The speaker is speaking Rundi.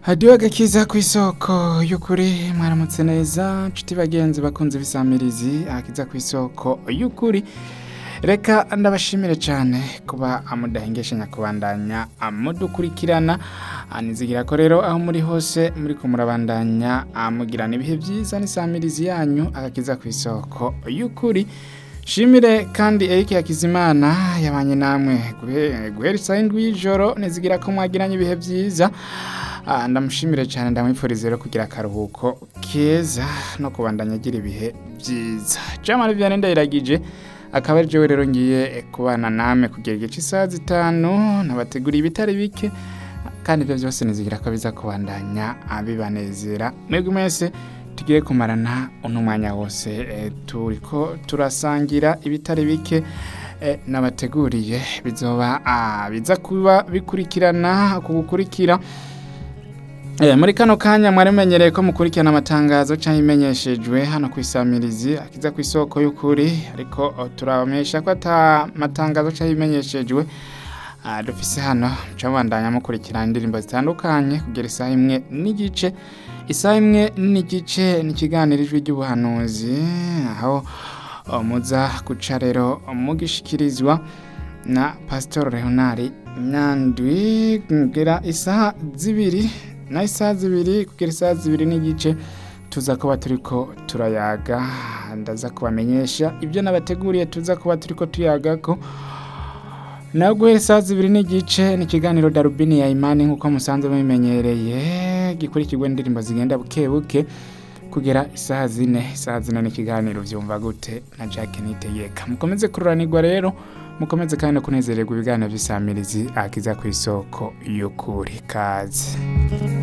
hadiyo agakiza ku isoko y'ukuri mwaramutse neza nshuti bagenzi bakunze ibisamirizi akiza ku isoko y'ukuri reka ndabashimire cyane kuba amudahengeshanya kubandanya amudukurikirana nizigira ko rero aho muri hose muri ko murabandanya amugirana ibihe byiza n'isamirizi yanyu agakiza ku isoko y'ukuri shimire kandi Eric Hakizimana yabanye namwe guhera isaha indwi y'ijoro nizigira ko mwagiranye ibihe byiza Ah, ndamushimire cyane ndamwifuriza rero kugira akaruhuko keza no kubandanya agira ibihe byiza Jamal Vianney ndayiragije akaba ari jewe rero ngiye kubana namwe kugera igice isaha zitanu nabateguriye ibitari bike kandi ibyo byose nizigira ko biza kubandanya abibanezera mwebwe mwese tugiye kumarana uno mwanya wose eh, turiko turasangira ibitari bike eh, nabateguriye bizoba ah, biza kuba bikurikirana kugukurikira Eh, muri kano kanya mwarimenyereye ko mukurikirana amatangazo cyangwa imenyeshejwe hano ku isamirizi akiza ku isoko y'ukuri ariko oh, turabamenyesha ko ata matangazo cyangwa imenyeshejwe ah, dufise hano muca mubandanya mukurikirana indirimbo zitandukanye kugera isaha imwe n'igice isaha imwe n'igice ni ikiganiro ijwi ry'ubuhanuzi aho oh, muza guca rero mugishikirizwa na pastor leonard nyandwi kugera isaha zibiri na isaha zibiri kugera isaha zibiri n'igice tuza kuba turiko turayaga ndaza kubamenyesha ibyo nabateguriye tuza kuba turiko tuyagako nawe guhera isaha zibiri n'igice ni ikiganiro darubini ya imani nk'uko musanzwe mubimenyereye gikurikirwa n'indirimbo zigenda buke buke kugera isaha zine isaha zine ni ikiganiro vyumva gute na Jack Nitegeka mukomeze kururanirwa rero mukomeze kandi no kunezererwa ibiganiro vy'isamirizi akiza ku isoko y'ukuri kazi